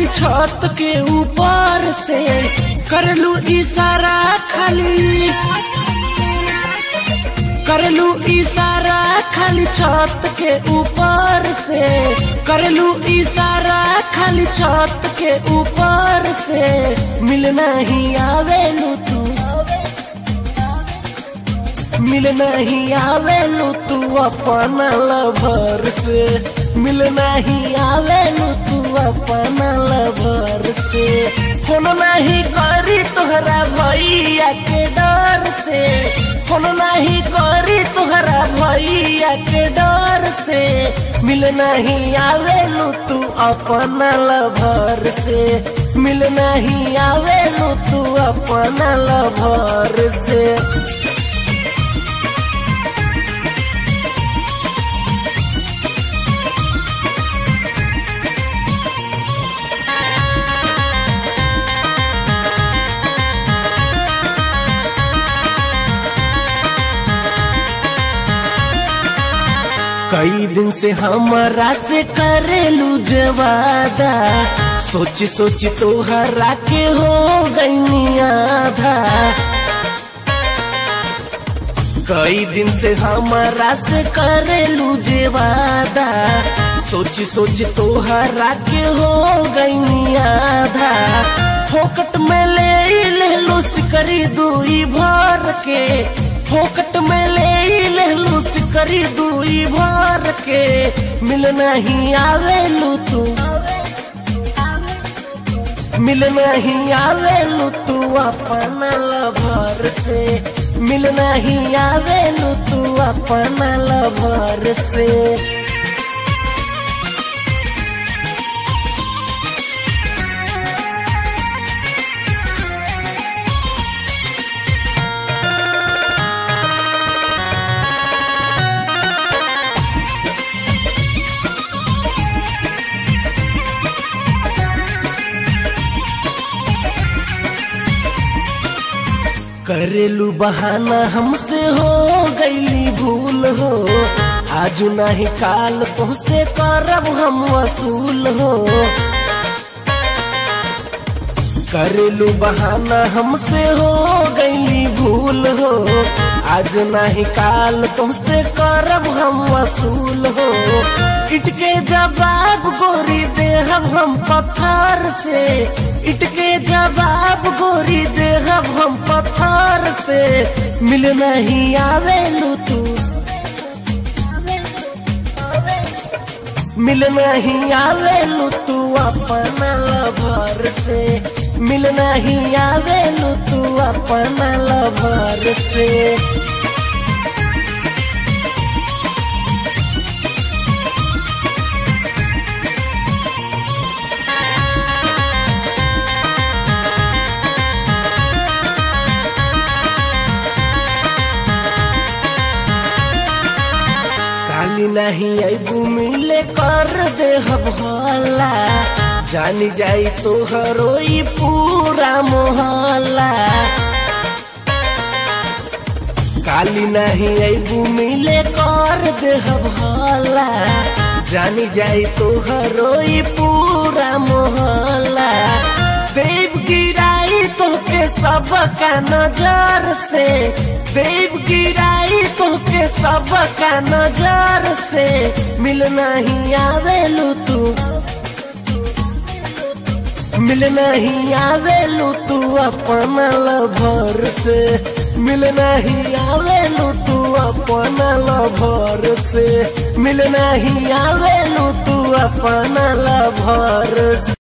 खाली छत के ऊपर से करलू इशारा खाली करलू इशारा खाली छत के ऊपर से करलू इशारा खाली छत के ऊपर से मिलना ही आवेलू तू मिलना ही आवेलू तू अपना लभर से मिलना ही आवेलू तू अपना लभर से फोन नहीं करी तोहरा भैया के डर से फोन नहीं करी तोहरा भैया के डर से मिलना ही आवेलू तू अपना लभर से मिलना ही आवेलू तू अपना लभर से कई दिन से हमारा से करेलू जवादा सोची सोची तोहरा के हो गई आधा कई दिन से हमारा से करेलू जेवादा सोची सोची तोहरा के हो गई आधा फोकट में ले ले लो सिकरी दुई भर के फोकट में ले ले लो सिकरी दुई भर के मिल नहीं आवेलू तू मिल नहीं आवेलू तू अपना लभर से मिल नहीं आवेलू तू अपना लभर से करेलू बहाना हमसे हो गईली भूल हो आज नहीं काल तुमसे करब हम वसूल हो करेलू बहाना हमसे हो गईली भूल हो आज नहीं काल तुमसे करब हम वसूल हो इटके जवाब गोरी देहब हम पत्थर से इटके जवाब गोरी देहब हम पत्थर से मिल नहीं आवेलू तू मिल नहीं आवेलू तू अपना लभर से मिल नहीं आवेलू तू अपना लभर से काली नहीं अबू मिले कर दे हला जानी जाई तो हरोई पूरा मोहल्ला काली नहीं अबू मिले कर दे हला जानी जाई तो हरोई पूरा मोहल्ला देव गिराई तो के सबका नजर से देव गिराई तो के सबका नजर से मिल नहीं आवेलू तू मिल नहीं आवेलू तू अपना लभर से मिल नहीं आवेलू तू अपना लभर से मिल नहीं आवेलू तू अपना लभर से